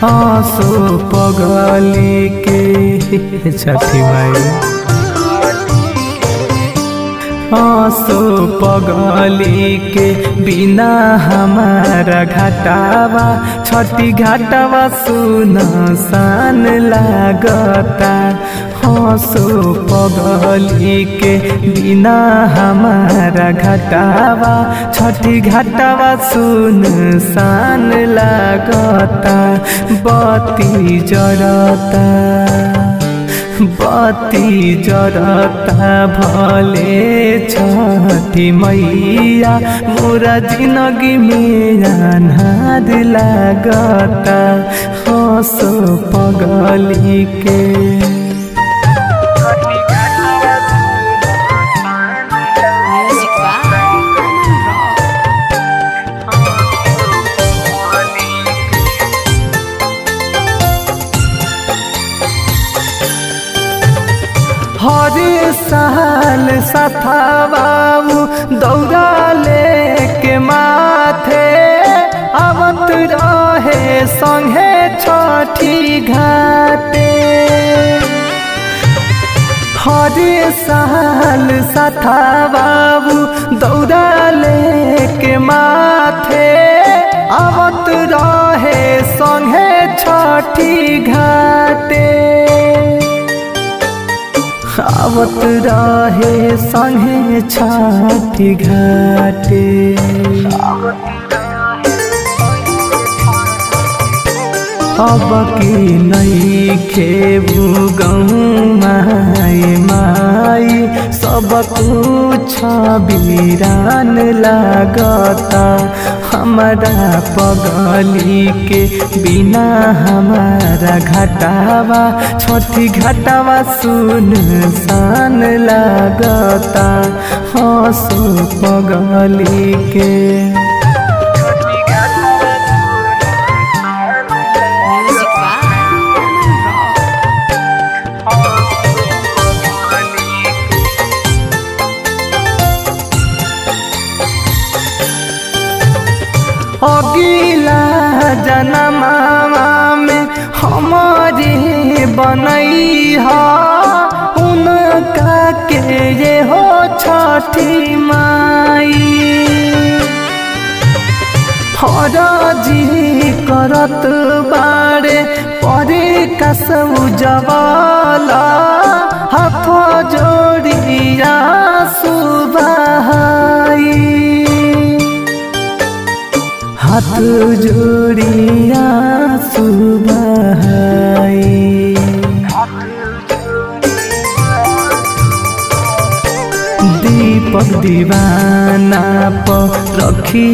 आंसू पगली के छठी माई आंसू पगली के बिना हमारा घाटावा छठी घाटावा सुन सान लागता आंसू पगली के बिना हमारा घाटावा छठी घाटावा सुन सान लागता बत्ती जरता बत्ती जरता भले छठी मैया मोरा जिंदगी में अनाद लागता हंसो पगली के Music by Aman Rock. हर साल सथाबाबू दौड़ा लेके माथे आवत रहे संगे छठी घाटे हर साल सथा बाबू दौड़ा लेके माथे आवत रहे संगे छठी घाटे आवत रहे संगे छठी घाटे अब की नई खेबू गहूँ माई माई सब कुछ बीरान लागता हमारा पगली के बिना हमारा घटावा छोटी घटावा सुन सान लागता हंसो पगली के Music by Aman Rock. अगिला जनमामा में हमारे बनई हा उनका के ये हो छठी माई हराजी करत बारे परे कसौ जवाला हाथ जोड़िया सुबहाई हाथ जोड़िया सुबहाई दीपक दीवाना पर रखी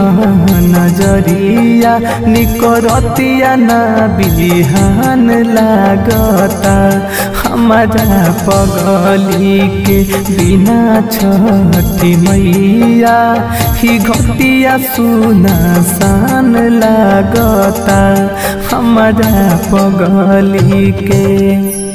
नजरिया निकरतिया ना बिहान लागता हमारा पगली के बिना छठी मैया ही घटिया सुना सान लागता हमारा पगली के